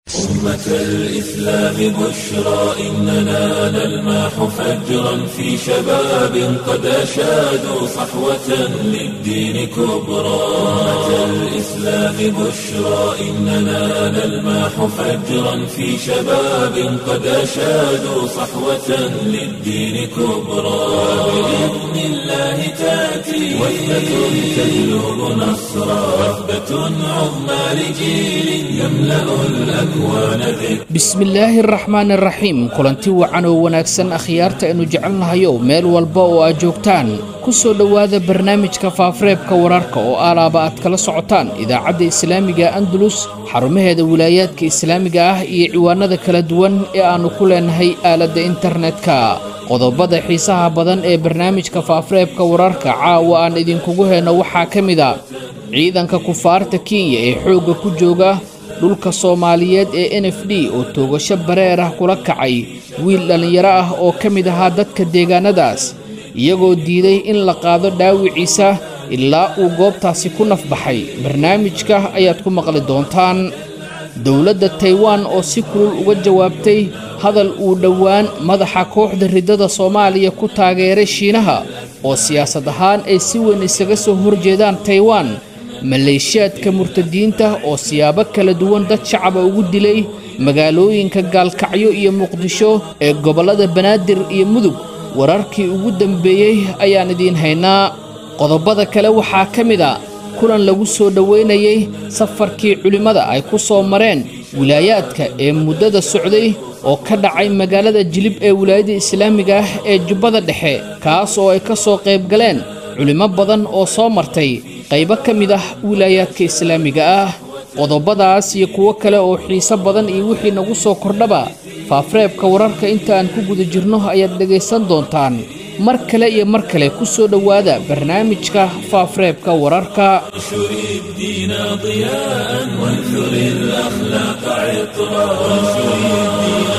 أمة الإسلام بشرى إننا نلمح فجرا في شباب قد أشادوا صحوة للدين كبرى أمة الإسلام بشرى إننا نلمح فجرا في شباب قد أشادوا صحوة للدين كبرى بإذن الله تأتي وثبة تجلب نصرا وثبة عظمى لجيل يملأ الأكوان ذكرا bismillaahi araxmaan araxiim kulanti wacan oo wanaagsan akhyaarta aynu jecelnahayow meel walba oo aad joogtaan ku soo dhowaada barnaamijka faafareebka wararka oo aalaaba aad kala socotaan idaacadda islaamiga andalus xarumaheeda wilaayaadka islaamiga ah iyo ciwaanada kala duwan ee aannu ku leenahay aaladda internetka qodobada xiisaha badan ee barnaamijka faafareebka wararka caawa aan idinkugu heyno waxaa ka mid a ciidanka kufaarta kenya ee xoogga ku jooga dhulka soomaaliyeed ee n f d oo toogasho bareer ah kula kacay wiil dhallinyaro ah oo ka mid ahaa dadka deegaanadaas iyagoo diiday in la qaado dhaawiciisa ilaa uu goobtaasi ku nafbaxay barnaamijka ayaad ku maqli doontaan dowladda taiwan oo si kulul uga jawaabtay hadal uu dhowaan madaxa kooxda riddada soomaaliya ku taageeray shiinaha oo siyaasad ahaan ay si weyn isaga soo horjeedaan taiwan maleeshiyaadka murtadiinta oo siyaabo kala duwan dad shacaba ugu dilay magaalooyinka gaalkacyo iyo muqdisho ee gobollada banaadir iyo mudug wararkii ugu dambeeyey ayaan idiin haynaa qodobada kale waxaa ka mid a kulan lagu soo dhoweynayey safarkii culimmada ay ku soo mareen wilaayaadka ee muddada socday oo ka dhacay magaalada jilib ee wilaayada islaamiga ah ee jubbada dhexe kaas oo ay ka soo qayb galeen culimmo badan oo soo martay qaybo ka mid ah wilaayaadka islaamiga ah qodobadaas iyo kuwo kale oo xiiso badan iyo wixii nagu soo kordhaba faafareebka wararka inta aan ku guda jirno ayaad dhegaysan doontaan mar kale iyo mar kale ku soo dhowaada barnaamijka faafareebka wararka انشر الدين ضياء وانثر الأخلاق عطرا وانشر الدين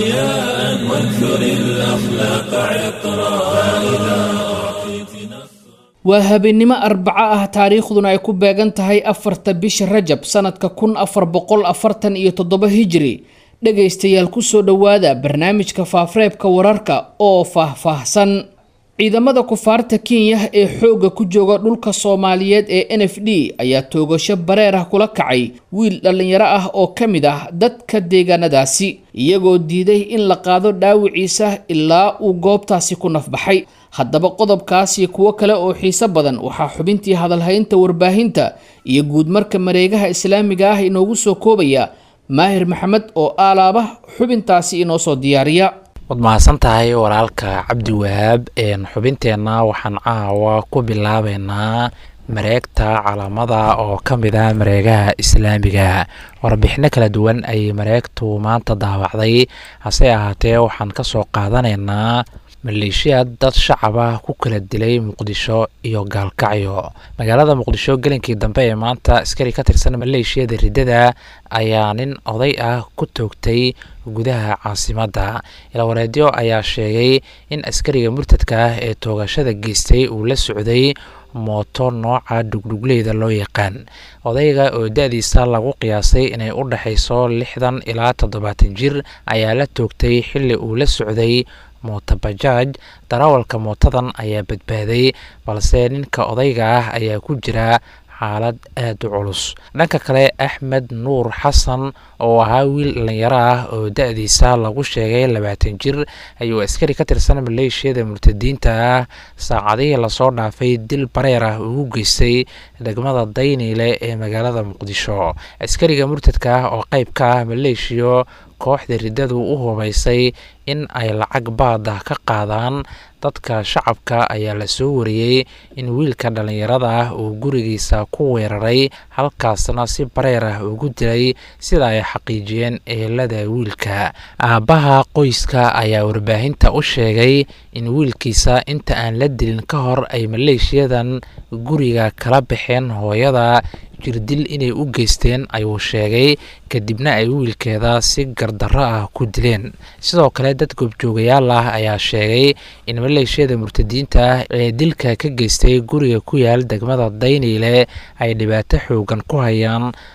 ضياء وانثر الأخلاق عطرا فإذا أعطيت نصرا waa habeennimo arbaco ah taariikhduna ay ku beegan tahay afarta bisha rajab sannadka kun afar boqol afartan iyo toddoba hijri dhegaystayaal ku soo dhowaada barnaamijka faafareebka wararka oo faah-faahsan ciidamada kufaarta kenya ee xoogga ku jooga dhulka soomaaliyeed ee n f d ayaa toogasho bareer ah kula kacay wiil dhallinyaro ah oo ka mid ah dadka deegaanadaasi iyagoo diiday in la qaado dhaawiciisa ilaa uu goobtaasi ku nafbaxay haddaba qodobkaas iyo kuwo kale oo xiiso badan waxaa xubintii hadalhaynta warbaahinta iyo guudmarka mareegaha islaamiga ah inoogu soo koobaya maahir maxamed oo aalaaba xubintaasi inoo soo diyaariya waad mahadsan tahay walaalka cabdi wahaab xubinteenna waxaan caawa ku bilaabeynaa mareegta calaamada oo ka mid ah mareegaha islaamiga warbixino kala duwan ayay mareegtu maanta daawacday hase ahaatee waxaan ka soo qaadanaynaa maleeshiyaad dad shacaba ku kala dilay muqdisho iyo gaalkacyo magaalada muqdisho gelinkii dambe ee maanta askari ka tirsan maleeshiyada riddada ayaa nin oday ah ku toogtay gudaha caasimadda ilawareedyo ayaa sheegay in askariga murtadka ah ee toogashada geystay uu la socday mooto nooca dhugdhugleyda loo yaqaan odayga oo da-diisa lagu qiyaasay inay u dhexayso lixdan ilaa toddobaatan jir ayaa la toogtay xilli uu la socday mootobajaaj darawalka mootadan ayaa badbaaday balse ninka odayga ah ayaa ku jira xaalad aada u culus dhanka kale axmed nuur xasan oo ahaa wiil dhalinyaro ah oo da-diisa lagu sheegay labaatan jir ayuu askari ka tirsan maleeshiyada murtadiinta ah saacadihii lasoo dhaafay dil bareer ah ugu geystay degmada dayniile ee magaalada muqdisho askariga murtadka ah oo qeyb ka ah maleeshiyo kooxda riddadu u hubaysay in ay lacag baad ah ka qaadaan dadka shacabka ayaa la soo wariyey in wiilka dhallinyarada ah uu gurigiisa ku weeraray halkaasna si bareer ah ugu dilay sida ay xaqiijiyeen ehelada wiilka aabbaha qoyska ayaa warbaahinta u sheegay in wiilkiisa inta aan la dilin ka hor ay maleeshiyadan guriga kala baxeen hooyada jirdil inay u geysteen ayuu sheegay kadibna ay wiilkeeda si gardarro ah ku dileen sidoo kale dad goobjoogayaal ah ayaa sheegay in maleeshiyada murtadiinta ah ee dilka ka geystay guriga ku yaal degmada dayniile ay dhibaato xoogan ku hayaan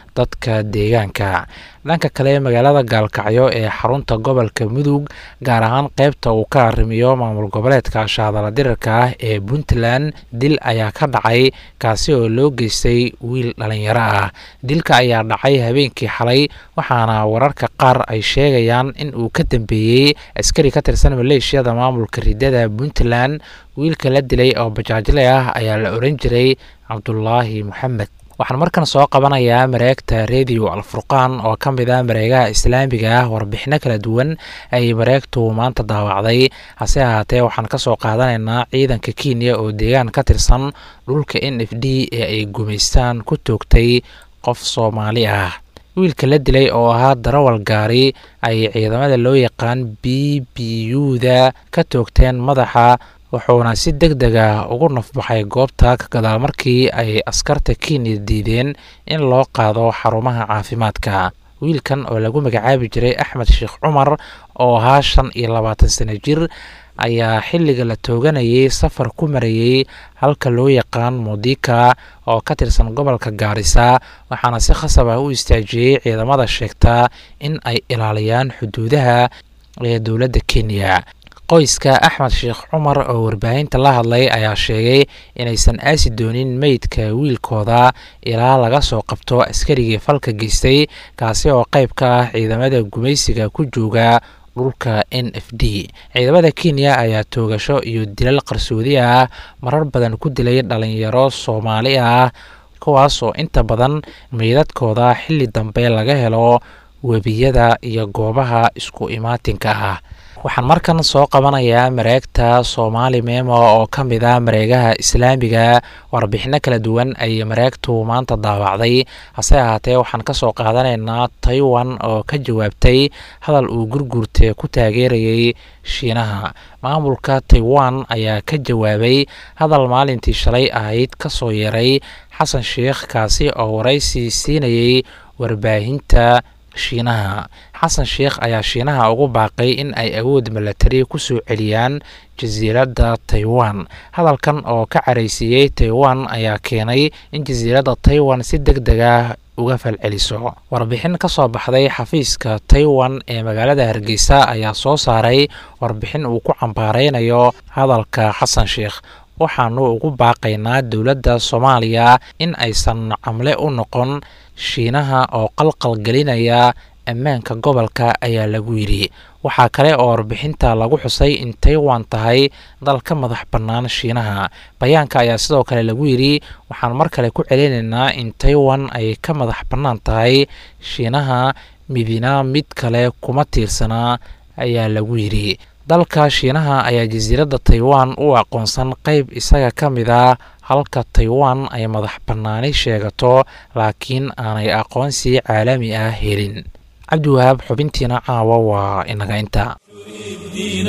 dadka deegaanka dhanka kale magaalada gaalkacyo ee xarunta gobolka mudug gaar ahaan qeybta uu ka arrimiyo maamul goboleedka shaadala dirirka ah ee puntland dil ayaa ka dhacay kaasi oo loo geystay wiil dhalinyaro ah dilka ayaa dhacay habeenkii xalay waxaana wararka qaar ay sheegayaan in uu ka dambeeyey askari ka tirsan maleeshiyada maamulka ridada puntland wiilka la dilay oo bajaajle ah ayaa la oran jiray cabdulaahi moxamed waxaan markan soo qabanayaa mareegta radio alfurqaan oo ka mid ah mareegaha islaamiga ah warbixino kala duwan ayay mareegtu maanta daawacday hase ahaatee waxaan kasoo qaadanaynaa ciidanka kenya oo deegaan ka tirsan dhulka n f d ee ay gumaystaan ku toogtay qof soomaali ah wiilka la dilay oo ahaa darawal gaari ay ciidamada loo yaqaan b b u-da ka toogteen madaxa wuxuuna si deg deg ah ugu nafbaxay goobta ka gadaal markii ay askarta kenya diideen in loo qaado xarumaha caafimaadka wiilkan oo lagu magacaabi jiray axmed sheekh cumar oo ahaa shan iyo labaatan sano jir ayaa xilliga la tooganayay safar ku marayey halka loo yaqaan mudika oo ka tirsan gobolka gaarisa waxaana si khasab ah u istaajiyey ciidamada sheegtaa in ay ilaaliyaan xuduudaha ee dowladda kenya qoyska axmed sheekh cumar oo warbaahinta la hadlay ayaa sheegay inaysan aasi doonin meydka wiilkooda ilaa laga soo qabto askarigii falka geystay kaasi oo qayb ka ah ciidamada gumaysiga ku jooga dhulka n f d ciidamada kenya ayaa toogasho iyo dilal qarsoodi ah marar badan ku dilay dhalinyaro soomaali ah kuwaas oo inta badan meydadkooda xilli dambe laga helo webiyada iyo goobaha isku imaatinka ah waxaan markan soo qabanayaa mareegta soomaali memo oo ka mid ah mareegaha islaamiga warbixino kala duwan ayay mareegtu maanta daawacday hase ahaatee waxaan kasoo qaadanaynaa taiwan oo ka jawaabtay hadal uu gurguurte ku taageerayay shiinaha maamulka taiwan ayaa ka jawaabay hadal maalintii shalay ahayd kasoo yeeray xasan sheikh kaasi oo waraysi siinayay warbaahinta shiinaha xasan sheikh ayaa shiinaha ugu baaqay in ay awood milatari kusoo celiyaan jasiiradda taiwan hadalkan oo ka caraysiiyey taiwan ayaa keenay in jasiiradda taiwan si deg deg ah uga falceliso warbixin ka soo baxday xafiiska taiwan ee magaalada hargeysa ayaa soo saaray warbixin uu ku cambaareynayo hadalka xasan sheikh waxaanu ugu baaqaynaa dowladda soomaaliya in aysan camle u noqon shiinaha oo qalqal gelinaya ammaanka gobolka ayaa lagu yidhi waxaa kale oo warbixinta lagu xusay in taiwan tahay dal ka madax bannaan shiinaha bayaanka ayaa sidoo kale lagu yidhi waxaan mar kale ku celinaynaa in taiwan ay ka madax bannaan tahay shiinaha midina mid kale kuma tiirsanaa ayaa lagu yidhi dalka shiinaha ayaa jasiiradda taiwan u aqoonsan qayb isaga ka mid ah halka taiwan ay madax bannaani sheegato laakiin aanay aqoonsi caalami ah helin cabdiwahaab xubintiina caawa waa inaga inta الدين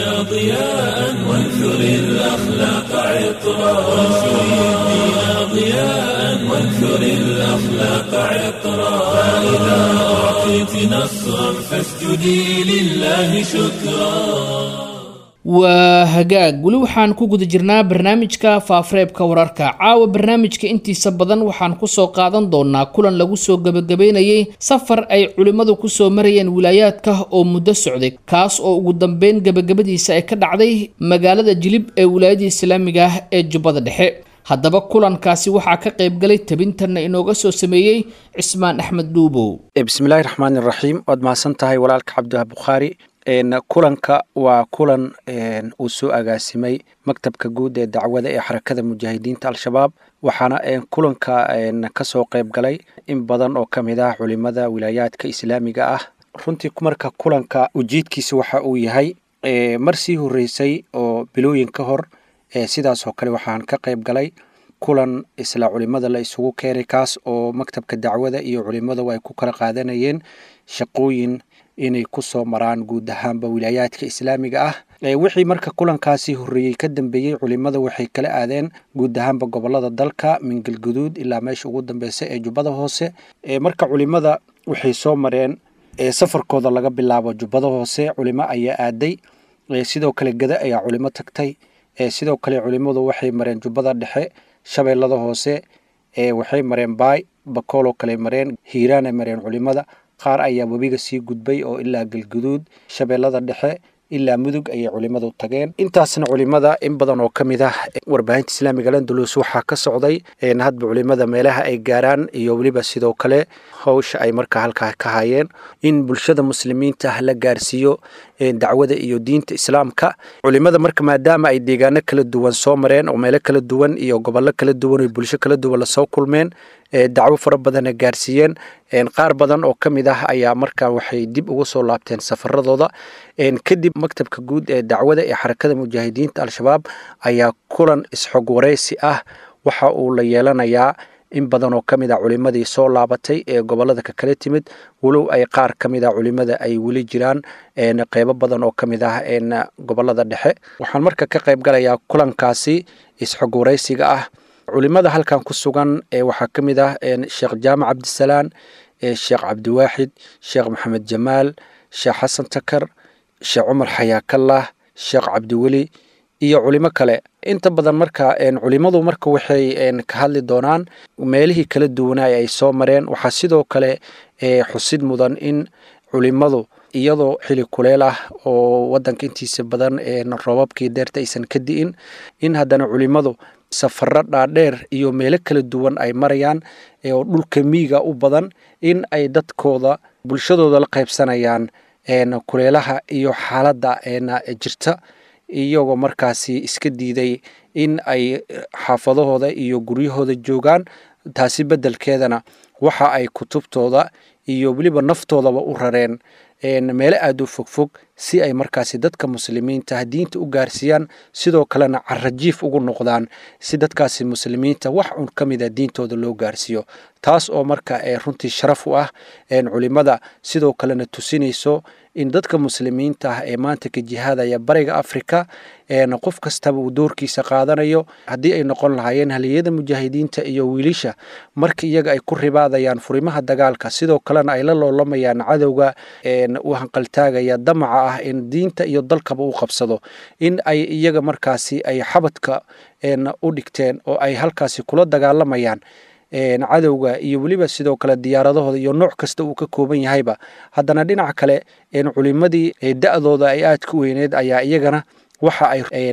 ضياء وانثر الأخلاق عطرا وانثر الدين ضياء وانثر الأخلاق عطرا فإذا أعطيت نصرا فاسجدي لله شكرا waa hagaag weli waxaan ku guda jirnaa barnaamijka faafareebka wararka caawa barnaamijka intiisa badan waxaan kusoo qaadan doonaa kulan lagu soo gebagabeynayay safar ay culimmadu kusoo marayeen wilaayaadka oo muddo socday kaas oo ugu dambeyn gebagabadiisa ay ka dhacday magaalada jilib ee wilaayada islaamiga ah ee jubbada dhexe haddaba kulankaasi waxaa ka qaybgalay tabintanna inooga soo sameeyey cismaan axmed dhuubow bismillahi raxmaani raxiim waad mahadsan tahay walaalka cabdiwahaab bukhaari kulanka waa kulan uu soo agaasimay maktabka guud ee dacwada ee xarakada mujaahidiinta al-shabaab waxaana kulanka kasoo qayb galay in badan oo ka mid ah culimada wilaayaadka islaamiga ah runtii marka kulanka ujeedkiisa waxa uu yahay mar sii horeysay oo bilooyin ka hor sidaas oo kale waxaan ka qayb galay kulan isla culimada la isugu keenay kaas oo maktabka dacwada iyo culimadu ay ku kala qaadanayeen shaqooyin inay kusoo maraan guud ahaanba wilaayaadka islaamiga ah wixii marka kulankaasi horeeyey ka dambeeyey culimada waxay kala aadeen guud ahaanba gobolada dalka min galguduud ilaa meesha ugu dambeysa ee jubbada hoose marka culimada waxay soo mareen safarkooda laga bilaabo jubbada hoose culimo ayaa aaday sidoo kale gada ayaa culimo tagtay sidoo kale culimadu waxay mareen jubbada dhexe shabeellada hoose waxay mareen baay bakooloo kale mareen hiiraanay mareen culimada qaar ayaa webiga sii gudbay oo ilaa galguduud shabeellada dhexe ilaa mudug ayay culimadu tageen intaasna culimada in badan oo ka mid ah warbaahinta islaamiga landulus waxaa ka socday hadba culimada meelaha ay gaaraan iyo weliba sidoo kale howsha ay markaa halkaa ka hayeen in bulshada muslimiinta ah la gaarsiiyo dacwada iyo diinta islaamka culimada marka maadaama ay deegaano kala duwan soo mareen oo meelo kala duwan iyo gobollo kala duwan oo bulsho kala duwan lasoo kulmeen dacwo fara badana gaarsiiyeen qaar badan oo ka mid ah ayaa markaa waxay dib ugu soo laabteen safaradooda kadib maktabka guud ee dacwada ee xarakada mujaahidiinta al-shabaab ayaa kulan isxog wareysi ah waxa uu la yeelanayaa in badan oo ka mid a culimadii soo laabatay ee gobolada ka kala timid walow ay qaar ka mid a culimada ay weli jiraan qeybo badan oo ka mid ah gobolada dhexe waxaan marka ka qayb galayaa kulankaasi isxog wareysiga ah culimada halkan ku sugan waxaa ka mid ah sheekh jaamac cabdisalaan sheekh cabdiwaaxid sheekh maxamed jamaal sheekh xasan takar sheekh cumar xayaakallah sheekh cabdiweli iyo culimo kale inta badan marka culimadu marka waxay ka hadli doonaan meelihii kala duwanay ay soo mareen waxaa sidoo kale xusid mudan in culimadu iyadoo xili kuleel ah oo wadanka intiisa badan roobabkii deerta aysan ka di'in in haddana culimadu safaro dhaadheer iyo meelo kala duwan ay marayaan oo dhulka miiga u badan in ay dadkooda bulshadooda la qaybsanayaan kuleelaha iyo xaaladda jirta iyagoo markaasi iska diiday in ay xaafadahooda iyo guryahooda joogaan taasi beddelkeedana waxa ay kutubtooda iyo weliba naftoodaba u rareen meelo aada u fogfog si ay markaasi dadka muslimiinta diinta u gaarsiiyaan sidoo kalena carajiif ugu noqdaan si dadkaasi muslimiinta wax un ka mida diintooda loo gaarsiiyo taas oo marka runtii sharaf u ah culimada sidoo kalena tusinayso in dadka muslimiinta ah ee maanta ka jihaadaya bariga africa qof kastaba uu doorkiisa qaadanayo haddii ay noqon lahaayeen haliyada mujaahidiinta iyo wiilisha marka iyaga ay ku ribaadayaan furimaha dagaalka sidoo kalena ay la loolamayaan cadowga u hanqaltaagaya damaca ah in diinta iyo dalkaba u qabsado in ay iyaga markaasi ay xabadka u dhigteen oo ay halkaasi kula dagaalamayaan cadowga iyo weliba sidoo kale diyaaradahooda iyo nooc kasta uu ka kooban yahayba haddana dhinaca kale culimadii da-dooda ay aadka u weyneed ayaa iyagana waxa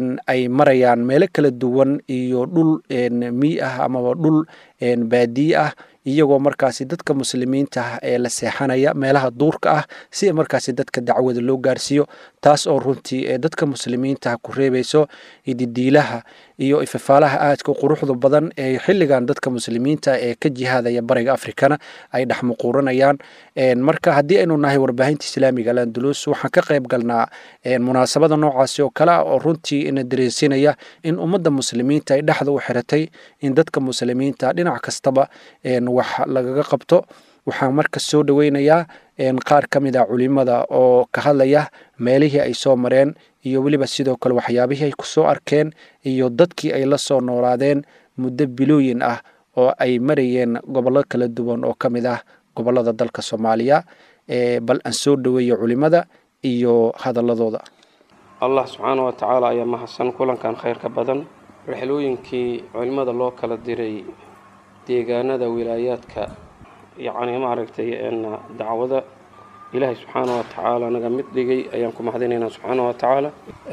ay marayaan meelo kala duwan iyo dhul mii ah amaba dhul baadiye ah iyagoo markaasi dadka muslimiinta ah ee la seexanaya meelaha duurka ah si markaasi dadka dacwada loo gaarsiiyo taas oo runtii dadka muslimiinta ku reebayso didiilaha iyo ifafaalaha aadka quruxda badan ee xilligan dadka muslimiinta ee ka jihaadaya bariga afrikana ay dhexmuquuranayaan marka haddii aynu nahay warbaahinta islaamiga alandulus waxaan ka qayb galnaa munaasabada noocaasi oo kale ah oo runtii ina dareensinaya in ummadda muslimiinta ay dhexda u xiratay in dadka muslimiinta dhinac kastaba wax lagaga qabto waxaan marka soo dhoweynayaa qaar ka mid a culimada oo ka hadlaya meelihii ay soo mareen iyo weliba sidoo kale waxyaabihii ay kusoo arkeen iyo dadkii ay la soo noolaadeen muddo bilooyin ah oo ay marayeen gobollo kala duwan oo ka mid ah gobollada dalka soomaaliya bal aan soo dhoweeyo culimada iyo hadaladooda allah subxaana wa tacaala ayaa mahadsan kulankan khayrka badan rixlooyinkii culimmada loo kala diray deegaanada wilaayaadka yacni maaragtay dacwada ilaahay subxaana wa tacaala naga mid dhigay ayaan ku mahadinaynaa subxaana wa tacaala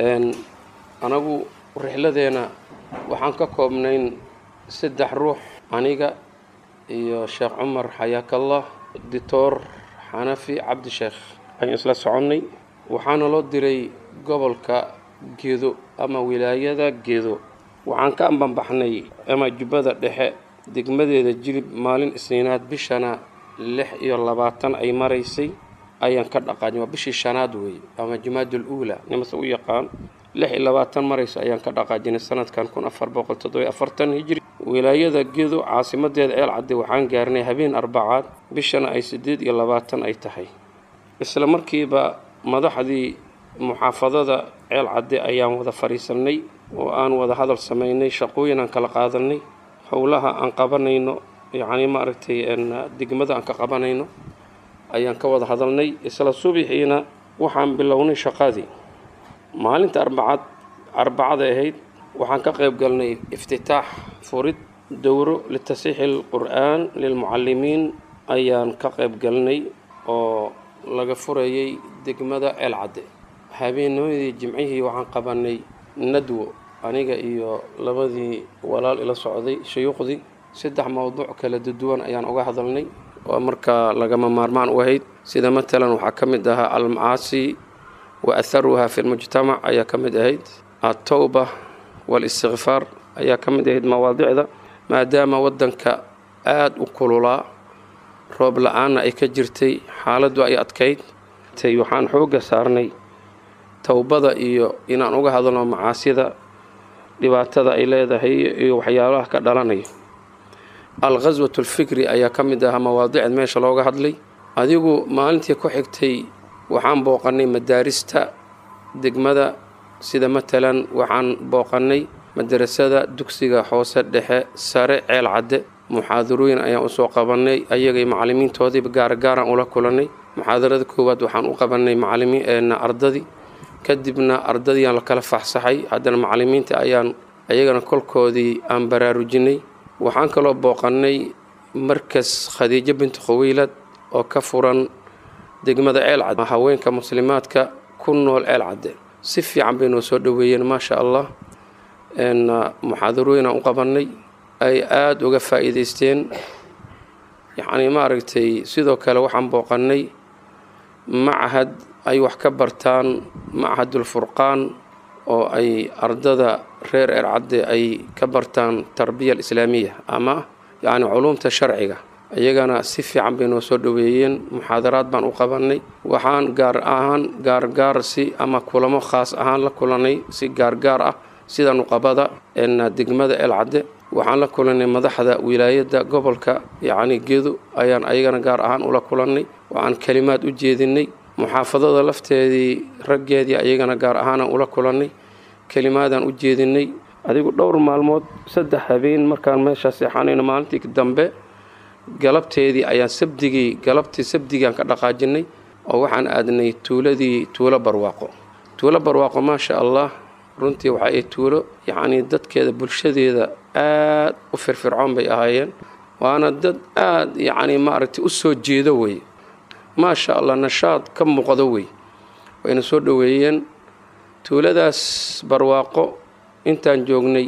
anagu rixladeena waxaan ka koobnayn saddex ruux aniga iyo sheekh cumar xayaakallah dictor xanafi cabdisheekh ayaan isla soconnay waxaana loo diray gobolka gedo ama wilaayada gedo waxaan ka ambanbaxnay ama jubbada dhexe degmadeeda jilib maalin isniinaad bishana lix iyo labaatan ay maraysay ayaan ka dhaqaajin waa bishii shanaad weeye ama jumaadul uula nimase u yaqaan lix iyo labaatan marayso ayaan ka dhaqaajinay sanadkan kun afar boqol toddobiyo afartan hijri wilaayada gedo caasimadeeda ceel cadde waxaan gaarnay habeen arbacaad bishana ay siddeed iyo labaatan ay tahay isla markiiba madaxdii muxaafadada ceel cadde ayaan wada fadhiisannay oo aan wada hadal samaynay shaqooyin aan kala qaadanay howlaha aan qabanayno yacni maaragtay degmada aan ka qabanayno ayaan ka wada hadalnay isla subixiina waxaan bilownay shaqadii maalinta arbacad arbacada ahayd waxaan ka qayb galnay iftitaax furid dowro litasiixi alqur'aan lilmucallimiin ayaan ka qayb galnay oo laga furayay degmada ceelcadde habeennimadii jimcihii waxaan qabanay nadwo aniga iyo labadii walaal ila socday shuyuuqdii saddex mowduuc kala duwan ayaan uga hadalnay oo markaa lagama maarmaan u ahayd sida matalan waxaa ka mid ahaa almacaasi wa atharuha fi lmujtamac ayaa ka mid ahayd altowba waalistikfaar ayaa ka mid ahayd mawaadicda maadaama waddanka aada u kululaa roob la-aanna ay ka jirtay xaaladdu ay adkayd tay waxaan xoogga saarnay towbada iyo inaan uga hadalno macaasida dhibaatada ay leedahay iyo waxyaabaha ka dhalanayo alkhaswat alfikri ayaa ka mid ahaa mawaadicd meesha looga hadlay adigu maalintii ku xigtay waxaan booqannay madaarista degmada sida matalan waxaan booqannay madarasada dugsiga hoose dhexe sare ceel cadde muxaadarooyin ayaan usoo qabannay ayagay macallimiintoodiiba gaargaaraan ula kulannay muxaadarada koowaad waxaan u qabannay macalimiin ardadii kadibna ardadiiaan la kala faxsaxay haddana macallimiinta ayaan ayagana kolkoodii aan baraarujinay waxaan kaloo booqannay markas khadiijo binti khawiilad oo ka furan degmada ceel cadde haweenka muslimaadka ku nool ceel cadde si fiican bay noo soo dhoweeyeen maasha allah muxaadarooyin aan u qabannay ay aada uga faa'iidaysteen yacnii maaragtay sidoo kale waxaan booqannay machad ay wax ka bartaan machadulfurqaan oo ay ardada reer ercadde ay ka bartaan tarbiya alislaamiya ama yacni culumta sharciga iyagana si fiican bay noo soo dhoweeyeen muxaadaraad baan u qabannay waxaan gaar ahaan gaargaar si ama kulamo khaas ahaan la kulannay si gaargaar ah sida nuqabada degmada elcadde waxaan la kulannay madaxda wilaayadda gobolka yacni gedo ayaan ayagana gaar ahaan ula kulannay waxaan kelimaad u jeedinay muxaafadada lafteedii raggeedii ayagana gaar ahaanaan ula kulannay kelimaadaan u jeedinay adigu dhowr maalmood saddex habeen markaan meeshaa seexanayno maalintii dambe galabteedii ayaan sabdigii galabtii sabdigaan ka dhaqaajinay oo waxaan aadnay tuuladii tuulo barwaaqo tuulo barwaaqo maasha allah runtii waxa ay tuulo yacnii dadkeeda bulshadeeda aad u firfircoon bay ahaayeen waana dad aad yacnii maaragtay u soo jeedo wey maasha allah nashaad ka muuqdo wey wayna soo dhoweeyeen tuuladaas barwaaqo intaan joognay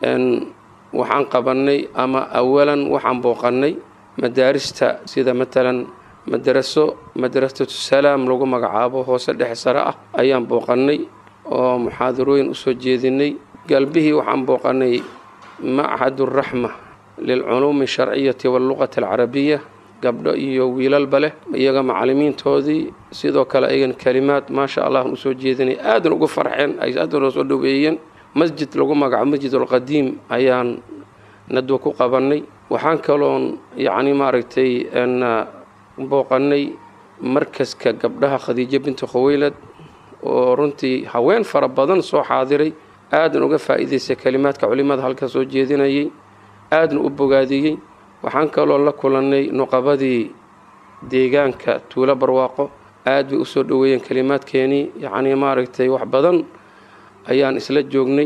waxaan qabannay ama awalan waxaan booqannay madaarista sida matalan madaraso madrasatu salaam lagu magacaabo hoose dhexe sare ah ayaan booqannay oo muxaadarooyin usoo jeedinay galbihii waxaan booqannay machaduraxma lilculuumi asharciyati walluqati alcarabiya gabdho iyo wiilalba leh iyaga macallimiintoodii sidoo kale ayagan kelimaad maasha allah usoo jeedinay aadan ugu farxeen ay aadan oo soo dhoweeyeen masjid lagu magaco masjid alqadiim ayaan nadwa ku qabannay waxaan kaloon yacni maaragtay booqannay markaska gabdhaha khadiijo binti khaweylad oo runtii haween fara badan soo xaadiray aadan uga faa'iidaystay kelimaadka culimada halka soo jeedinayay aadan u bogaadiyey waxaan kaloo la kulannay nuqabadii deegaanka tuulo barwaaqo aad bay usoo dhoweeyeen kelimaadkeenii yacnii maaragtay wax badan ayaan isla joognay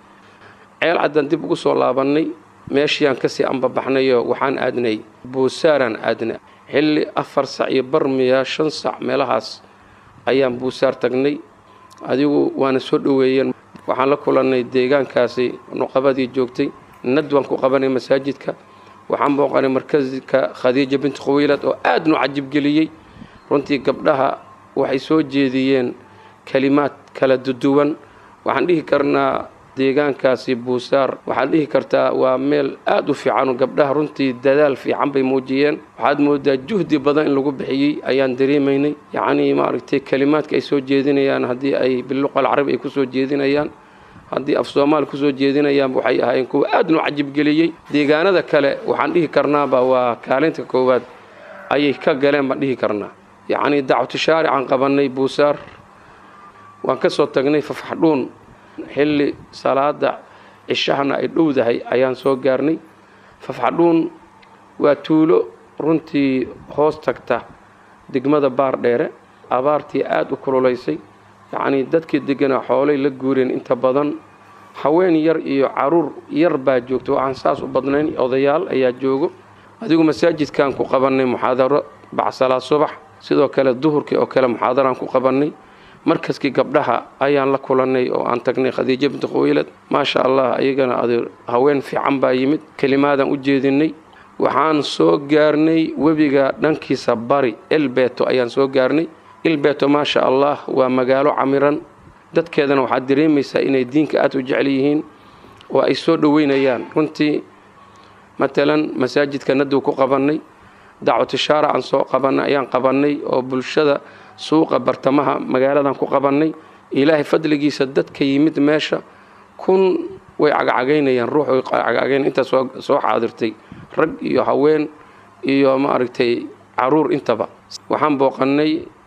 ceel caddaan dib ugu soo laabannay meeshiiyaan kasii ambabaxnayoo waxaan aadnay buusaaraan aadna xilli afar sac iyo barmiya shan sac meelahaas ayaan buusaar tagnay adigu waana soo dhoweeyeen waxaan la kulannay deegaankaasi nuqabadii joogtay nadwaan ku qabanay masaajidka waxaan booqanay markaska khadiija binti khawiilad oo aad nu cajibgeliyey runtii gabdhaha waxay soo jeediyeen kelimaad kala duduwan waxaan dhihi karnaa deegaankaasi buusaar waxaad dhihi kartaa waa meel aad u fiican gabdhaha runtii dadaal fiican bay muujiyeen waxaad moodaa juhdi badan in lagu bixiyey ayaan dareemaynay yacnii maaragtay kelimaadka ay soo jeedinayaan haddii ay biluqa alcarabi ay kusoo jeedinayaan haddii af soomaali kusoo jeedinayaan waxay ahaayeen kuwa aad nu cajibgeliyey deegaanada kale waxaan dhihi karnaaba waa kaalinta koowaad ayay ka galeen baan dhihi karnaa yacnii dacwatu shaaricaan qabannay buusaar waan ka soo tagnay fafaxdhuun xilli salaada cishahana ay dhowdahay ayaan soo gaarnay fafaxdhuun waa tuulo runtii hoos tagta degmada baar dheere abaartii aad u kululaysay yacnii dadkii deganaa xoolay la guureen inta badan haween yar iyo caruur yar baa joogto waxaan saas u badnayn odayaal ayaa joogo adigu masaajidkaan ku qabannay muxaadaro bacsalaad subax sidoo kale duhurkii oo kale muxaadaraan ku qabannay markaskii gabdhaha ayaan la kulannay oo aan tagnay khadiijo binti khuwaylad maasha allah ayagana ade haween fiican baa yimid kelimaadaan u jeedinay waxaan soo gaarnay webiga dhankiisa bari elbeto ayaan soo gaarnay elbeto maasha allah waa magaalo camiran dadkeedana waxaad dareemaysaa inay diinka aad u jecel yihiin oo ay soo dhoweynayaan runtii matalan masaajidka naduu ku qabannay dacwatu shaaracaan soo qabannay ayaan qabannay oo bulshada suuqa bartamaha magaaladan ku qabannay ilaahay fadligiisa dadka yimid meesha kun way cagcagaynayaan ruux way cagcagayn intaas soo xaadirtay rag iyo haween iyo maaragtay caruur intaba waxaan booqannay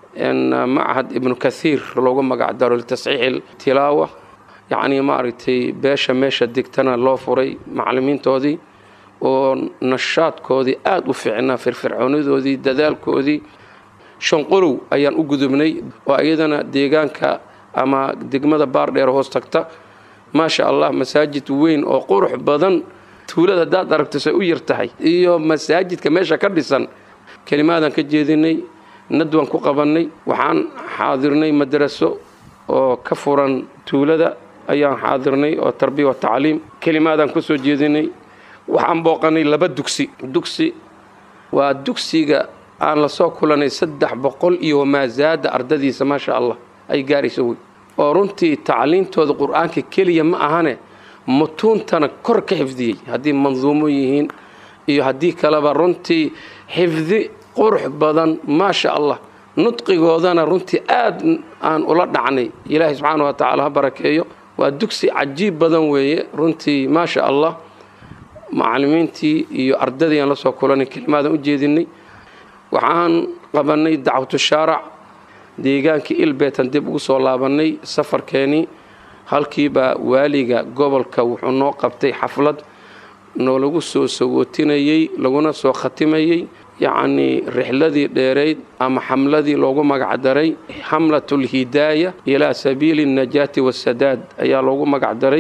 machad ibnu kathiir loogu magac daro litasxiixi tilaawa yacnii maaragtay beesha meesha degtana loo furay macallimiintoodii oo nashaadkoodii aada u fiicnaa firfircoonidoodii dadaalkoodii shanqolow ayaan u gudubnay oo iyadana deegaanka ama degmada baardheer hoos tagta maasha allah masaajid weyn oo qurux badan tuulada haddaad aragto say u yar tahay iyo masaajidka meesha ka dhisan kelimaadaan ka jeedinay nadwaan ku qabannay waxaan xaadirnay madaraso oo ka furan tuulada ayaan xaadirnay oo tarbiya wa tacliim kelimaadaan ku soo jeedinay waxaan booqannay laba dugsi dugsi waa dugsiga aan la soo kulanay saddex boqol iyo wamaasaada ardadiisa maasha allah ay gaarayso wey oo runtii tacliintooda qur-aanka keliya ma ahane mutuuntana kor ka xifdiyey haddii manduumo yihiin iyo haddii kaleba runtii xifdi qurux badan maasha allah nudqigoodana runtii aad aan ula dhacnay ilaahay subxaana wa tacaala ha barakeeyo waa dugsi cajiib badan weeye runtii maasha allah macallimiintii iyo ardadii aan la soo kulanay kelimaadaan u jeedinay waxaan qabannay dacwatu shaarac deegaankii ilbeetan dib ugu soo laabannay safarkeenii halkiibaa waaliga gobolka wuxuu noo qabtay xaflad noolagu soo sagootinayey laguna soo khatimayey yacnii rixladii dheerayd ama xamladii loogu magacdaray xamlatulhidaaya ilaa sabiili alnajaati waasadaad ayaa loogu magacdaray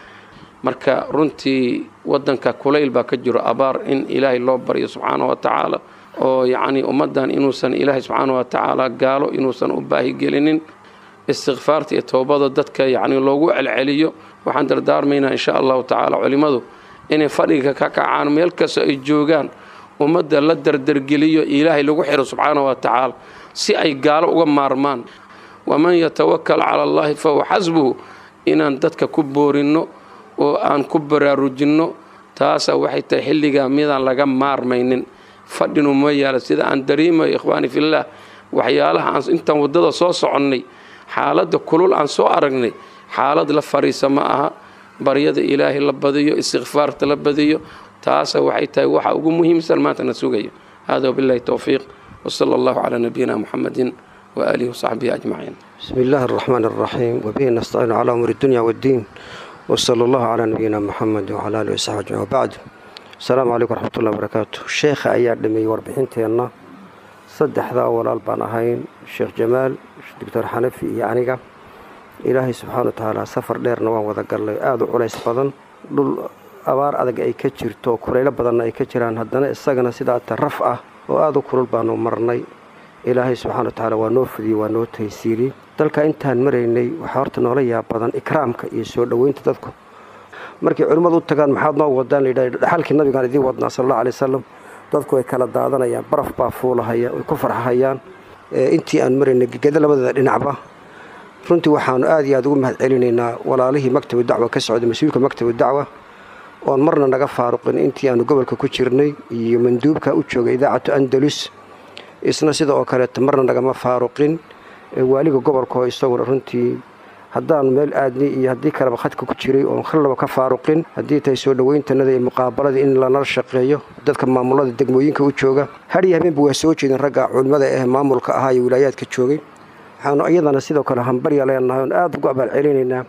marka runtii waddanka kulayl baa ka jiro abaar in ilaahay loo baryo subxaana wa tacaala oo yacnii ummaddan inuusan ilaahay subxaana wa tacaala gaalo inuusan u baahigelinin istikfaarta iyo toobada dadka yacnii loogu celceliyo waxaan dardaarmaynaa insha allahu tacaala culimmadu inay fadhiga ka kacaan meel kasta ay joogaan ummadda la dardargeliyo ilaahay lagu xiro subxaana wa tacaala si ay gaalo uga maarmaan waman yatawakal cala allahi fahuwa xasbuhu inaan dadka ku boorinno oo aan ku baraarujinno taasa waxay tahay xilligaa midaan laga maarmaynin fadhinu ma yaala sida aan dareemayo ikhwaani fillaah waxyaalaha aan intaan waddada soo soconnay xaaladda kulul aan soo aragnay xaalad la fariisa ma aha baryada ilaahay la badiyo istikfaarta la badiyo taasa waxay tahay waxa ugu muhiimsan maanta na sugayo hada wabillahi towfiiq wasala allahu calaa nabiyina muxamedin waaalihi wasaxbihi ajmaciin بسم الله الرحمن الرحيم وبه نستعين على أمور الدنيا والدين وصلى الله على نبينا محمد وعلى آله وصحبه أجمعين وبعد السلام عليكم ورحمة الله وبركاته الشيخ أياد لمي warbixinteena saddexdaa walaal baan ahayn sheekh jamaal doctor xanafi iyo aniga ilaahay subxaana wa tacaala safar dheerna waan wada gallay aada u culays badan dhul abaar adag ay ka jirto kulaylo badanna ay ka jiraan haddana isagana sidaa taraf ah oo aada u kulul baanu marnay ilaahay subxana wa tacaala waa noo fudiyey waa noo taysiiriyey dalka intaan maraynay waxaa horta noola yaab badan ikraamka iyo soo dhoweynta dadku markay culimmadu u tagaan maxaad noo wadaan layidhah dhaxalkii nabigaan idiin wadnaa sal alla alay wasalam dadku way kala daadanayaan baraf baa fuulahaya way ku farxahayaan intii aan maraynay gegeda labadeeda dhinacba runtii waxaanu aada iyo aada ugu mahad celinaynaa walaalihii maktabu dacwa ka socday mas-uulka maktabu dacwa oon marna naga faaruqin intii aanu gobolka ku jirnay iyo manduubka u joogay idaacatu andalus isna sida oo kaleeta marna nagama faaruqin waaliga gobolka oo isaguna runtii haddaanu meel aadnay iyo haddii kaleba khadka ku jiray oon khallaba ka faaruqin haddii tahay soo dhoweyntanada iyo muqaabaladii in lanala shaqeeyo dadka maamulada degmooyinka u jooga hadhiyo habeenba waa soo jeedin ragga culimmada eh maamulka ahaa iyo wilaayaadka joogay waxaanu iyadana sidoo kale hambarya leenahay oon aada ugu abaalcelinaynaa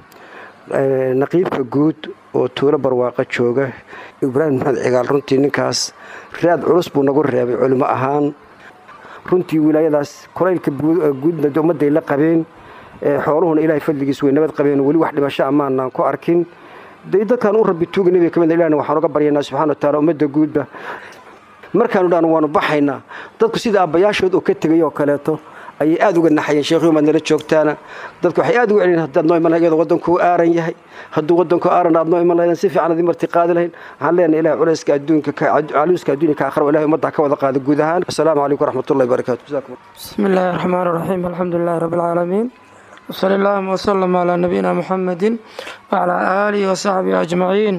naqiibka guud oo tuulo barwaaqa jooga ibraahim maxamed cigaal runtii ninkaas raad culus buu nagu reebay culimo ahaan runtii wilaayadaas kulaylka guudna ummadday la qabeen xooluhuna ilaahay fadligiis way nabad qabeen weli wax dhimasho amaanaan ku arkin dee dadkaan u rabbi tuuga nebiga ka mid ilahna waxaan uga baryaynaa subxana wa taala ummadda guudba markaanu dhaan waanu baxaynaa dadku sida aabbayaashood oo ka tegay oo kaleeto ayay aada uga naxayeen sheekhuyu maad nala joogtaana dadku waxay aad uga celin haddaad noo iman lahayd iyadoo waddankuu aaran yahay hadduu waddanku aaran aad noo iman lahaydeen si fiican adii marti qaadi lahayn waxaan leenahay ilahay culayska adduunka caluuska adduunya ka akhra ilahay ummadda ka wada qaada guud ahaan assalaamu calaykum waraxmatullahi wabarakaatu jazakum بسم الله الرحمن الرحيم الحمد لله رب العالمين وصلى الله وسلم على نبينا محمد وعلى آله وصحبه أجمعين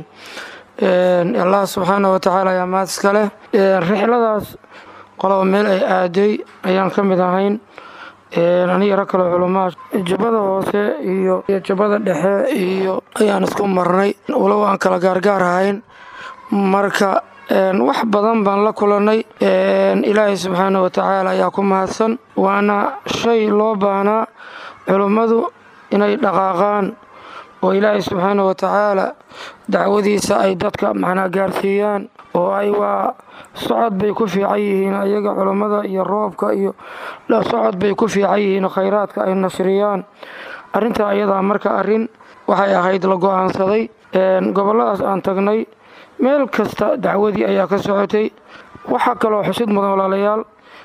الله سبحانه وتعالى يا maad iska leh rixladaas qoloba meel ay aaday ayaan ka mid ahayn aniga rag kale culamaa jubbada hoose iyo iyo jubbada dhexe iyo ayaan isku marnay walow aan kala gaargaar ahayn marka wax badan baan la kulanay ilaahay subxaana wa tacaala ayaa ku mahadsan waana shay loo baahnaa culummadu inay dhaqaaqaan oo ilaahay subxaana wa tacaala dacwadiisa ay dadka macnaa gaarsiiyaan oo ay waa socod bay ku fiican yihiin ayaga culummada iyo roobka iyo socod bay ku fiican yihiin khayraadka ay nashriyaan arrintaa ayadaa marka arrin waxay ahayd la go-aansaday gobolladaas aan tagnay meel kasta dacwadii ayaa ka socotay waxaa kaloo xusid mudan walaalayaal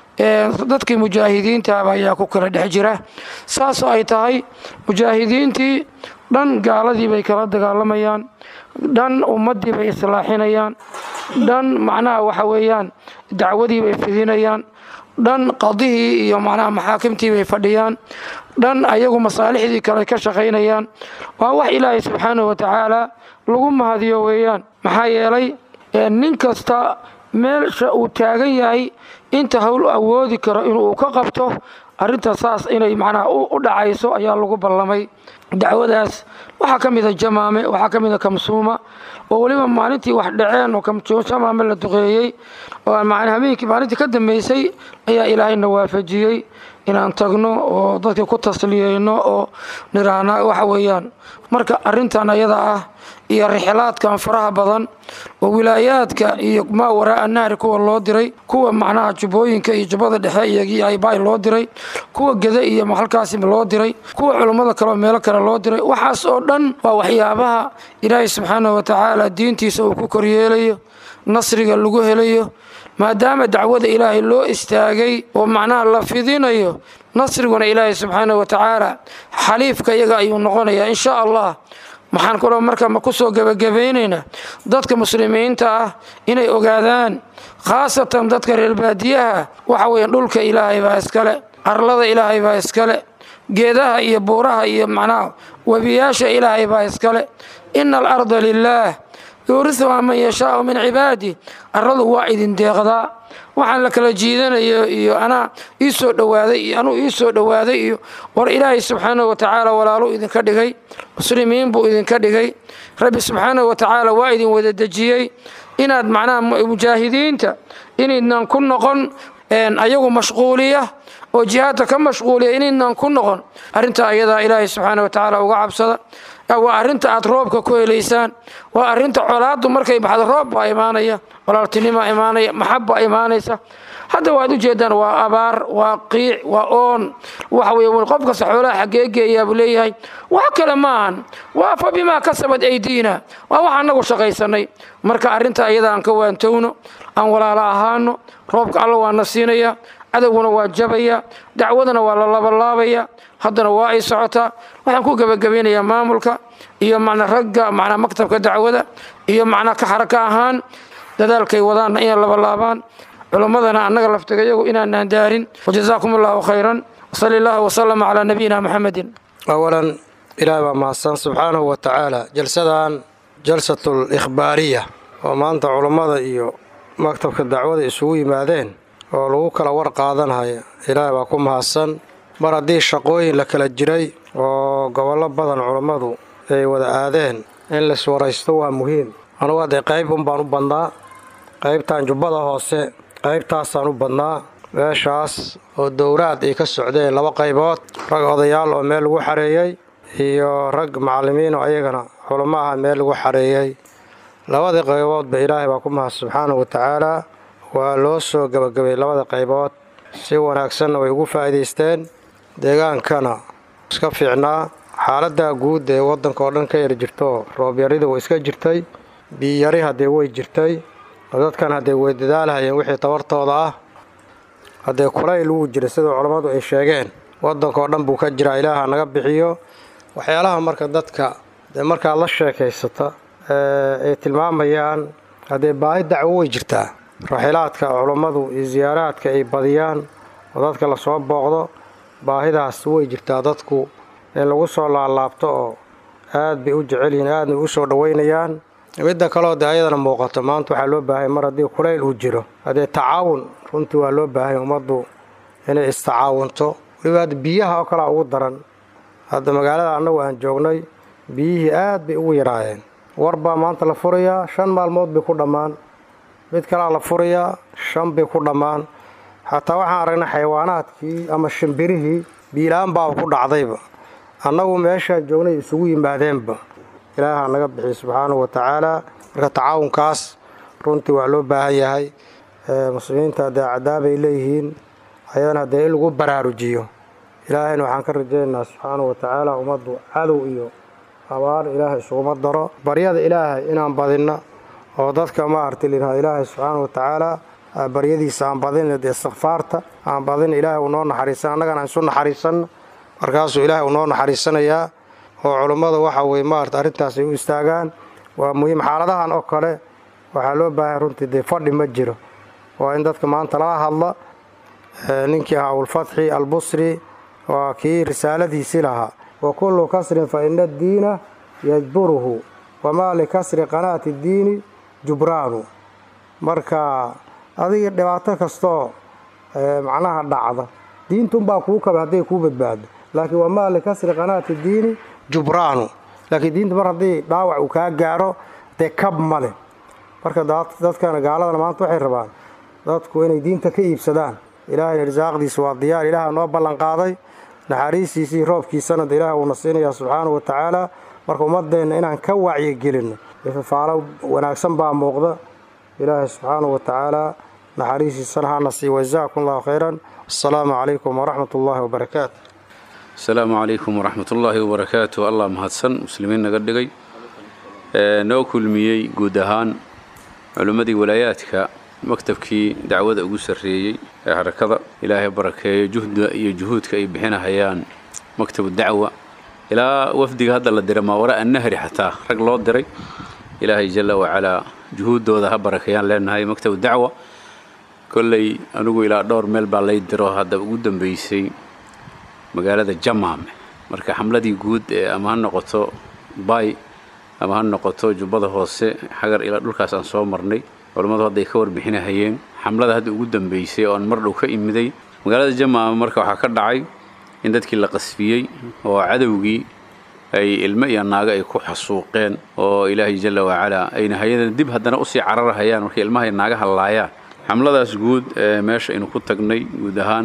dadkii mujaahidiintaaba ayaa ku kala dhex jira saasoo ay tahay mujaahidiintii dhan gaaladii bay kala dagaalamayaan dhan ummaddii bay islaaxinayaan dhan macnaha waxa weeyaan dacwadii bay fidinayaan dhan qadihii iyo macnaha maxaakimtii bay fadhiyaan dhan ayagu masaalixdii kale ka shaqaynayaan waa wax ilaahay subxaanahu wa tacaala lagu mahadiyo weeyaan maxaa yeelay nin kasta meelsha uu taagan yahay inta howl awoodi karo inuu ka qabto arrinta saas inay macnaha u dhacayso ayaa lagu ballamay dacwadaas waxaa ka mida jamaame waxaa ka mida kamsuuma oo weliba maalintii wax dhaceen oo jamaame la duqeeyey oo habeenkii maalintii ka dambeysay ayaa ilaahayna waafajiyey inaan tagno oo dadkii ku tasliyeyno oo niraana waxa weeyaan marka arrintan ayada ah iyo rixlaadkan faraha badan oo wilaayaadka iyo maa waraa nahri kuwa loo diray kuwa macnaha jubbooyinka iyo jubbada dhexe iyo aybaay loo diray kuwa gede iyo halkaasi loo diray kuwa culummada kale oo meelo kale loo diray waxaas oo dhan waa waxyaabaha ilaahay subxaanahu wa tacaala diintiisa uu ku koryeelayo nasriga lagu helayo maadaama dacwada ilaahay loo istaagay oo macnaha la fidinayo nasriguna ilaahay subxaanahu wa tacaala xaliifka iyaga ayuu noqonayaa insha allah maxaan kaloo marka ma ku soo gebagabaynaynaa dadka muslimiinta ah inay ogaadaan khaasatan dadka reer baadiyaha waxa weeye dhulka ilaahay baa iskale arlada ilaahay baa iskale geedaha iyo buuraha iyo macnaha webiyaasha ilaahay baa iskale ina alarda lilaah yuurisuhaa man yashaau min cibaadi arladu waa idin deeqdaa waxaan la kala jiidanayo iyo anaa ii soo dhowaaday iyo anuu ii soo dhowaaday iyo war ilaahay subxaanahu wa tacaala walaaluu idinka dhigay muslimiin buu idinka dhigay rabbi subxaanahu wa tacaala waa idin wada dejiyey inaad macnaha mujaahidiinta inaydnan ku noqon ayagu mashquuliya oo jihaadka ka mashquuliya inaydnan ku noqon arrintaa ayadaa ilaahay subxaana wa tacaala uga cabsada waa arrinta aad roobka ku helaysaan waa arrinta colaaddu markay baxdo roob baa imaanaya walaaltinimaa imaanaya maxabbaa imaanaysa hadda waad ujeedaan waa abaar waa qiic waa oon waxa weye qof kasta xoolaha xaggee geeyaa buu leeyahay wax kale maahan waa fa bimaa kasabad aydiina waa wax annagu shaqaysanay marka arrinta ayada aan ka waantowno aan walaalo ahaano roobka alla waa na siinaya cadowguna waa jabaya dacwadana waa la labalaabaya haddana waa ay socotaa waxaan ku gebagabaynayaa maamulka iyo macna ragga macnaa maktabka dacwada iyo macnaa ka xaraka ahaan dadaalkay wadaanna inay labalaabaan culimmadana annaga laftigayagu inaanaan daarin wajazaakum allahu khayran wasali allahu wasalama calaa nabiyina maxamedin awalan ilaah baa mahadsan subxaanahu wa tacaala jalsadan jalsatul ikhbaariya oo maanta culummada iyo maktabka dacwada isugu yimaadeen oo lagu kala war qaadanhaya ilaah baa ku mahadsan mar haddii shaqooyin la kala jiray oo gobollo badan culummadu ay wada aadeen in laiswaraysto waa muhiim anugu haddee qayb un baan u badnaa qaybtan jubbada hoose qaybtaasaan u badnaa meeshaas oo dowraad ay ka socdeen laba qaybood rag odayaal oo meel lagu xareeyey iyo rag macallimiin oo ayagana culamo aha meel lagu xareeyey labadii qayboodba ilaahay baa ku mahad subxaanahu wa tacaalaa waa loo soo gebagabay labada qaybood si wanaagsanna way ugu faa'iidaysteen deegaankana iska fiicnaa xaaladda guud ee waddanka oo dhan ka yar jirto roobyarida way iska jirtay biyari haddee way jirtay dadkan haddee way dadaalhayeen wixii tabartooda ah haddee kulayl wuu jira sida culammadu ay sheegeen waddanka oo dhan buu ka jiraa ilaaha naga bixiyo waxyaalaha marka dadka dee markaad la sheekaysata ay tilmaamayaan haddee baahi dacwo way jirtaa raxilaadka culammadu iyo siyaaraadka ay badiyaan oo dadka lasoo booqdo baahidaas way jirtaa dadku in lagu soo laalaabto oo aad bay u jecel yihiin aadna u soo dhoweynayaan midda kaleo dee ayadana muuqato maanta waxaa loo baahanya mar haddii kulayl uu jiro haddee tacaawun runtii waa loo baahanya ummaddu inay istacaawunto weliba hadda biyaha oo kalea ugu daran hadda magaalada annagu aan joognay biyihii aad bay ugu yaraayeen war baa maanta la furayaa shan maalmood bay ku dhammaan mid kalea la furayaa shan bay ku dhammaan xataa waxaan aragnay xayawaanaadkii ama shimbirihii biilaan baaba ku dhacdayba annagu meeshaan joognay isugu yimaadeenba ilaaha naga bixiy subxaanahu wa tacaala marka tacaawunkaas runtii waa loo baahan yahay muslimiinta haddee cadaabay leeyihiin ayadana haddee in lagu baraarujiyo ilaahayna waxaan ka rajaynaynaa subxaanahu wa tacaala ummaddu cadow iyo abaar ilaahay isuguma daro baryada ilaahay inaan badinno oo dadka maaragtay layidhahdo ilaahay subxaanahu wa tacaala baryadiisa aan badin istikfaarta aan badin ilaahay uu noo naxariisan annagana aan isu naxariisanno markaasuu ilaahay uu noo naxariisanayaa oo culummada waxa weye maarata arrintaas ay u istaagaan waa muhiim xaaladahan oo kale waxaa loo baahay runtii dee fadhi ma jiro waa in dadka maanta laga hadla ninkii ahaa abulfatxi albusri waa kii risaaladiisii lahaa wa kullu kasrin fa ina addiina yajburuhu wamaa likasri qanaati ddiini jubraanu marka adiga dhibaato kastoo macnaha dhacda diintunbaa kuu kaba hadday kuu badbaado laakiin wamaa likasri qanaati ddiini jubraanu laakiin diinta mar haddii dhaawac uu kaa gaaro dee kab ma leh marka dadkana gaaladana maanta waxay rabaan dadku inay diinta ka iibsadaan ilaahayna risaaqdiisa waa diyaar ilaaha noo ballanqaaday naxariistiisii roobkiisana de ilaah uuna siinayaa subxaanahu wa tacaala marka ummadeenna inaan ka wacyigelinno fafaalo wanaagsan baa muuqda ilaahay subxaanahu wa tacaala naxariistiisana hana sii wajazaakum allahu khayran assalaamu calaykum waraxmat ullaahi wabarakaatu asalaamu calaykum waraxmat ullaahi wabarakaatu allah mahadsan muslimiin naga dhigay noo kulmiyey guud ahaan culimmadii walaayaadka maktabkii dacwada ugu sarreeyey ee harakada ilaahay barakeeyo juhda iyo juhuudka ay bixinahayaan maktabu dacwa ilaa wafdiga hadda la diray maawara annahri xataa rag loo diray ilaahay jalla wacalaa juhuuddooda ha barakeeyaan leenahay maktabu dacwa kolley anigu ilaa dhowr meel baa lay diro hadda ugu dambaysay magaalada jamaame marka xamladii guud ee ama ha noqoto bay ama ha noqoto jubbada hoose xagar ilaa dhulkaas aan soo marnay culammadu hadday ka warbixinahayeen xamlada hadda ugu dambaysay oo aan mar dhow ka imiday magaalada jamaame marka waxaa ka dhacay in dadkii la qasfiyey oo cadowgii ay ilmo iyo naago ay ku xasuuqeen oo ilaahay jalla wacalaa ayna hayadana dib haddana usii cararahayaan markay ilmahay naagaha laayaan xamladaas guud ee meesha aynu ku tagnay guud ahaan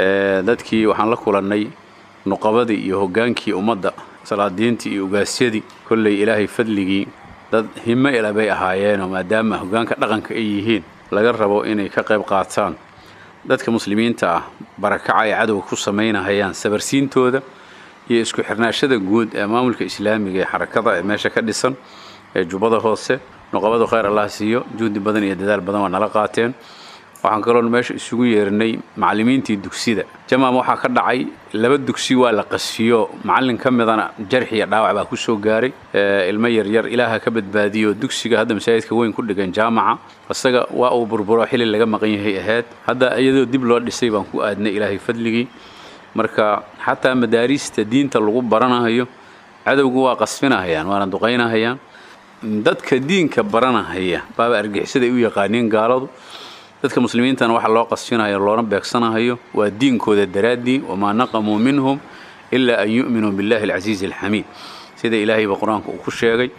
dadkii waxaan la kulannay nuqabadii iyo hoggaankii ummadda salaadiintii iyo ugaasyadii kolley ilaahay fadligii dad himo ila bay ahaayeenoo maadaama hoggaanka dhaqanka ay yihiin laga rabo inay ka qayb qaataan dadka muslimiinta ah barakaca ay cadowga ku samaynahayaan sabarsiintooda iyo isku xirnaashada guud ee maamulka islaamiga ee xarakada ee meesha ka dhisan ee jubbada hoose nuqabadu khayr allah siiyo juhdi badan iyo dadaal badan waa nala qaateen waxaan kaloon meesha isugu yeernay macallimiintii dugsida jamaam waxaa ka dhacay laba dugsi waa la qasfiyo macallin ka midana jarx iyo dhaawac baa ku soo gaaray ilmo yaryar ilaaha ka badbaadiyo dugsiga hadda masaajidka weyn ku dhigan jaamaca isaga waa uu burburo xili laga maqan yahay ahayd hadda iyadoo dib loo dhisay baan ku aadnay ilaahay fadligii marka xataa madaariista diinta lagu baranahayo cadowgu waa qasfinahayaan waana duqaynahayaan dadka diinka baranahaya baaba argixisaday u yaqaaniin gaaladu dadka muslimiintana waxa loo qasfinayo loona beegsanahayo waa diinkooda daraaddii wamaa naqamuu minhum ilaa an yu'minuu billahi alcasiizi alxamiid sida ilaahayba qur-aanka uu ku sheegay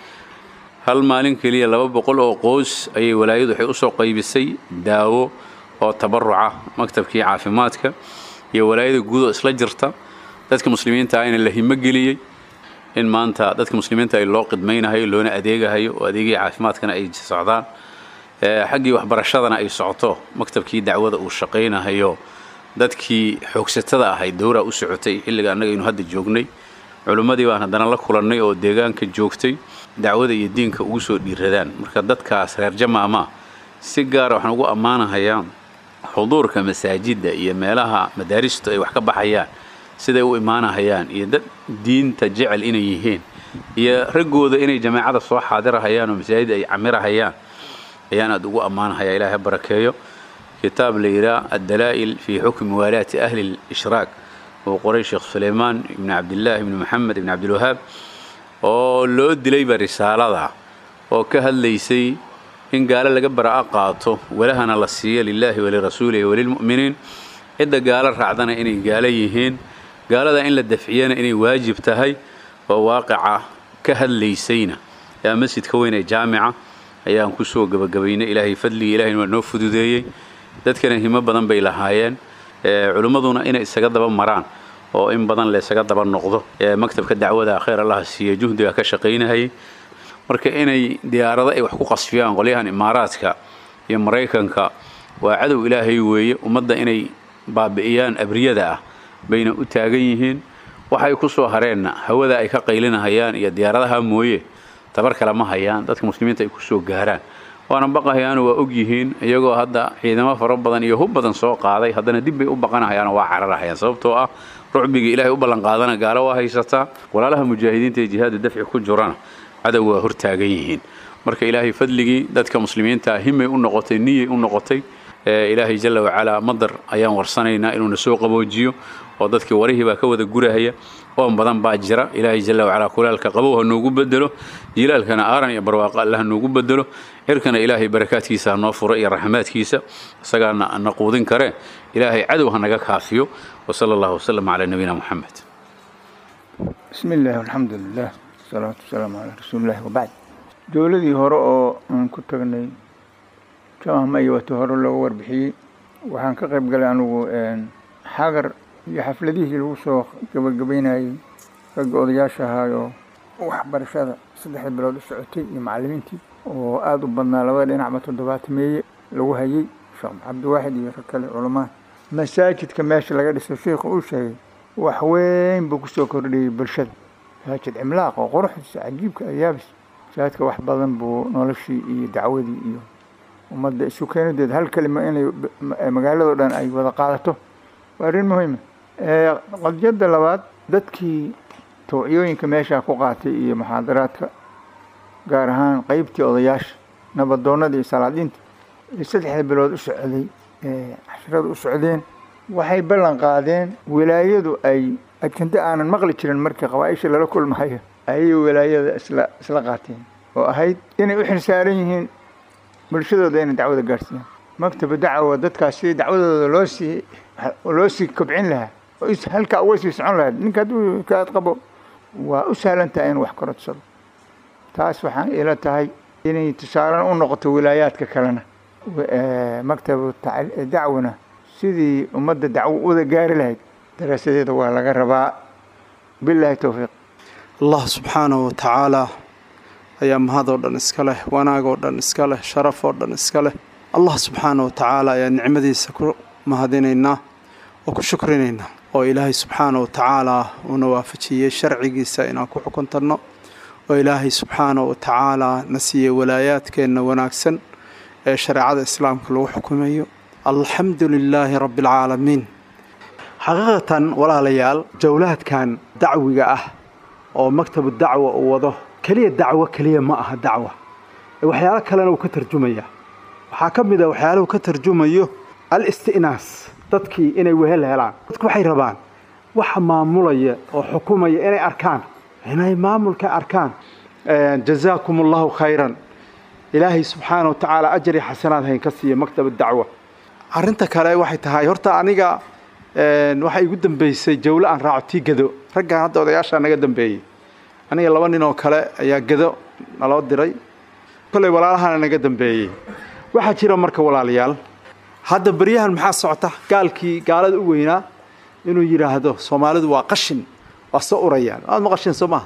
hal maalin keliya laba boqol oo qoys ayay walaayadu waxay usoo qaybisay daawo oo tabaruca maktabkii caafimaadka iyo walaayada guudoo isla jirta dadka muslimiinta ahna la himo geliyey in maanta dadka muslimiinta ay loo qidmaynahayo loona adeegahayo oo adeegii caafimaadkana ay socdaan xaggii waxbarashadana ay socoto maktabkii dacwada uu shaqaynahayo dadkii xoogsatada ahayd dowraa u socotay xilliga annaga aynu hadda joognay culimmadii baan haddana la kulannay oo deegaanka joogtay dacwada iyo diinka ugu soo dhiiradaan marka dadkaas reer jamaamaa si gaara waxaan ugu ammaanahayaa xuduurka masaajidda iyo meelaha madaaristu ay wax ka baxayaan siday u imaanahayaan iyo dad diinta jecel inay yihiin iyo raggooda inay jamaacada soo xaadirahayaan oo masaajid ay camirahayaan ayaan aad ugu ammaanahaya ilaahay barakeeyo kitaab la yidhaah addalaa'il fii xukmi waalaati ahli lishraak oo qoray sheekh sulaymaan ibni cabdillaahi ibni maxamed ibni cabdilwahaab oo loo dilayba risaalada oo ka hadlaysay in gaalo laga bara'a qaato walahana la siiyo lilaahi walirasuulihi walilmu'miniin cidda gaalo raacdana inay gaalo yihiin gaalada in la dafciyana inay waajib tahay oo waaqica ka hadlaysayna yaa masjidka weyn ee jaamica ayaan ku soo gebagabaynay ilaahay fadligii ilahayna waa noo fududeeyey dadkana himo badan bay lahaayeen culimmaduna inay isaga daba maraan oo in badan la isaga daba noqdo maktabka dacwada khayr allaha siiya juhdiga ka shaqaynahayay marka inay diyaarado ay wax ku qasfiyaan qolyahan imaaraadka iyo maraykanka waa cadow ilaahay weeye ummadda inay baabi'iyaan abriyada ah bayna u taagan yihiin waxay ku soo hareenna hawada ay ka qaylinahayaan iyo diyaaradaha mooye tabar kale ma hayaan dadka muslimiinta ay ku soo gaaraan waana baqahayaano waa og yihiin iyagoo hadda ciidamo fara badan iyo hub badan soo qaaday haddana dib bay u baqanahayaan waa cararahayaan sababtoo ah rucbigii ilaahay u ballanqaadana gaalo waa haysataa walaalaha mujaahidiinta ee jihaadu dafci ku jirana cadow waa hortaagan yihiin marka ilaahay fadligii dadka muslimiinta himay u noqotay niyay u noqotay ilaahay jalla wacalaa madar ayaan warsanaynaa inuuna soo qaboojiyo oo dadkii warihii baa ka wada gurahaya oon badan baa jira ilaahay jalla wacalaa kulaalka qabow ha noogu bedelo jilaalkana aaran iyo barwaaqo alle ha noogu bedelo cirkana ilaahay barakaadkiisa ha noo furo iyo raxmaadkiisa isagaana na quudin karee ilaahay cadow ha naga kaafiyo wasala allahu wasalam calaa nabiyina moxamed bismi illaahi alxamdu lilah wasalaatu wasalaamu calaa rasuulillahi wabacd dowladii hore oo aan ku tagnay jamahma iyo wati hore looga warbixiyey waxaan ka qayb galay anugu xagar iyo xafladihii lagu soo gabagabeynayey ragga odayaasha ahaayoo waxbarashada saddexda bilood u socotay iyo macallimiintii oo aada u badnaa labada dhinacba toddobaatameeye lagu hayey sheekh cabdiwaaxid iyo rag kale culamaa masaajidka meesha laga dhiso sheikhu uu sheegay wax weyn buu kusoo kordhiyey bulshada masaajid cimlaaq oo quruxdiisa cajiibka ayaabis masaajidka wax badan buu noloshii iyo dacwadii iyo ummadda isu keenideed hal kelima inay magaalado dhan ay wada qaadato waa arrin muhiima qadiyadda labaad dadkii tawciyooyinka meeshaa ku qaatay iyo muxaadaraadka gaar ahaan qeybtii odayaasha nabadoonnada iyo salaadiinta ee saddexda bilood u socday ee cashrada u socdeen waxay ballan qaadeen wilaayadu ay adkanta aanan maqli jirin markii qabaaisha lala kulmayo ayay wilaayada isla isla qaateen oo ahayd inay u xilsaaran yihiin bulshadooda inay dacwada gaadhsiiyaan maktaba dacwa dadkaas sidii dacwadooda loo sii loo sii kobcin lahaa oo is halkaa uga sii socon lahayd ninka hadduu kaad qabo waa u sahlan tahay inuu wax korodsado taas waxaan ila tahay inay tusaalan u noqoto wilaayaadka kalena maktabu dacwana sidii ummadda dacwo uwada gaari lahayd daraasadeeda waa laga rabaa bilaahi towfiiq allah subxaanahu watacaala ayaa mahadoo dhan iska leh wanaagoo dhan iska leh sharafoo dhan iska leh allah subxaana wa tacaala ayaa nicmadiisa ku mahadinaynaa oo ku shukrinaynaa oo ilaahay subxaana wa tacaala uuna waafajiyey sharcigiisa inaan ku xukuntanno oo ilaahay subxaana wa tacaala na siiyey walaayaadkeenna wanaagsan ee shareecada islaamka lagu xukumayo alxamdu lilaahi rabbi alcaalamiin xaqiiqatan walaalayaal jawlaadkan dacwiga ah oo maktabu dacwa uu wado keliya dacwo keliya ma aha dacwa waxyaalo kalena uu ka tarjumaya waxaa ka mid a waxyaalahu ka tarjumayo al-isti'naas dadkii inay wehel helaan dadku waxay rabaan waxa maamulaya oo xukumaya inay arkaan inay maamulka arkaan jazaakum allahu khayran ilaahay subxaana wa tacaala ajari xasanaad hayn ka siiya maktaba dacwa arrinta kale waxay tahay horta aniga waxaa igu dambeysay jawlo aan raaco tii gado raggan hadda odayaashaa naga dambeeyey aniga laba nin oo kale ayaa gado naloo diray kolley walaalahana naga dambeeyey waxaa jira marka walaalayaal hadda beryahan maxaa socota gaalkii gaalada u weynaa inuu yidhaahdo soomaalidu waa qashin waa soo urayaan aad ma qashin soo maha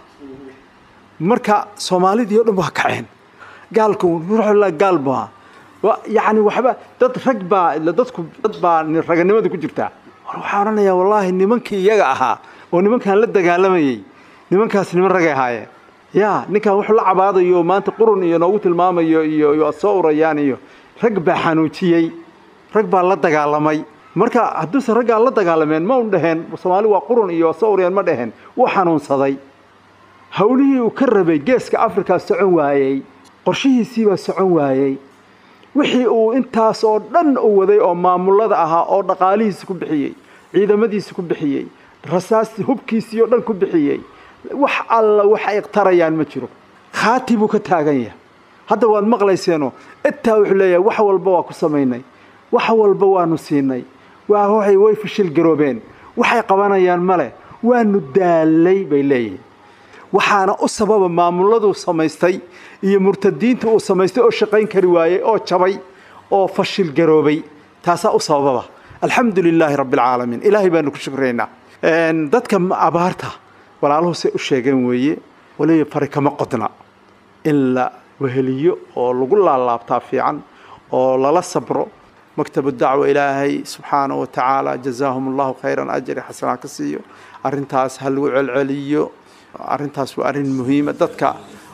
marka soomaalidii o dhan waa kaceen gaalku ruuxla gaal baa yacni waxba dad rag baa dadku dad baa raganimada ku jirtaa war waxaa odhanayaa wallaahi nimankii iyaga ahaa oo nimankan la dagaalamayey nimankaas niman ragay ahaayeen yaa ninkan wuxuu la cabaadayo maanta qurun iyo noogu tilmaamayo iyo iyo soo urayaan iyo rag baa xanuujiyey rag baa la dagaalamay marka hadduusan raggaa la dagaalameen ma un dhaheen soomaali waa qurun iyo soo urayaan ma dhaheen wuu xanuunsaday howlihii uu ka rabay geeska afrika socon waayey qorshihiisiibaa socon waayey wixii uu intaas oo dhan u waday oo maamulada ahaa oo dhaqaalihiisi ku bixiyey ciidamadiisi ku bixiyey rasaasti hubkiisii oo dhan ku bixiyey wax alla wax ay tarayaan ma jiro khaati buu ka taagan yahay hadda waad maqlayseeno intaa wuxuu leeyahay wax walba waa ku samaynay wax walba waanu siinay waa waxay way fashil garoobeen waxay qabanayaan male waanu daalay bay leeyihiin waxaana u sababa maamuladuu samaystay iyo murtadiinta uu samaystay oo shaqayn kari waayey oo jabay oo fashil garoobay taasaa u sabababa alxamdu lilaahi rabbi alcaalamiin ilaahay baanu ku shukraynaa dadka abaarta walaaluhu say u sheegeen weeye waliba fari kama qodna in la weheliyo oo lagu laalaabtaa fiican oo lala sabro maktabu dacwa ilaahay subxaanahu wa tacaala jazaahum allahu khayran ajri xasanaa ka siiyo arrintaas ha lagu celceliyo arrintaas waa arrin muhiima dadka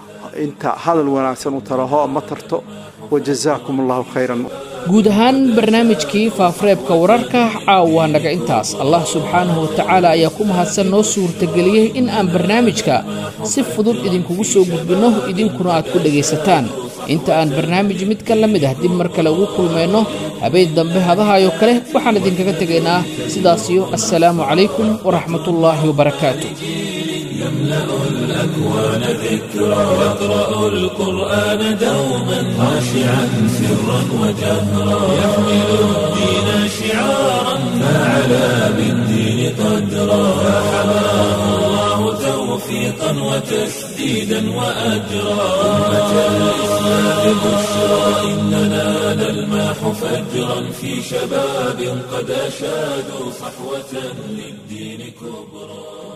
inta hadal wanaagsan u taraho ma tarto wajazaakum allahu khayran guud ahaan barnaamijkii faafareebka wararka caawa naga intaas allah subxaanahu wa tacaala ayaa ku mahadsan noo suurtageliyey in aan barnaamijka si fudud idinkugu soo gudbinno idinkuna aad ku dhegaysataan inta aan barnaamij mid ka la mid ah dib mar kale ugu kulmayno habeen dambe hadahaayoo kale waxaan idinkaga tegaynaa sidaasiyo assalaamu calaykum waraxmatullaahi wabarakaatu يملأ الأكوان ذكرى يقرأ القرآن دوما خاشعا سرا وجهرا يحمل الدين شعارا فعلى بالدين قدرا فحماه الله توفيقا وتسديدا وأجرا أمة الإسلام بشرى إننا نلماح فجرا في شباب قد أشادوا صحوة للدين كبرى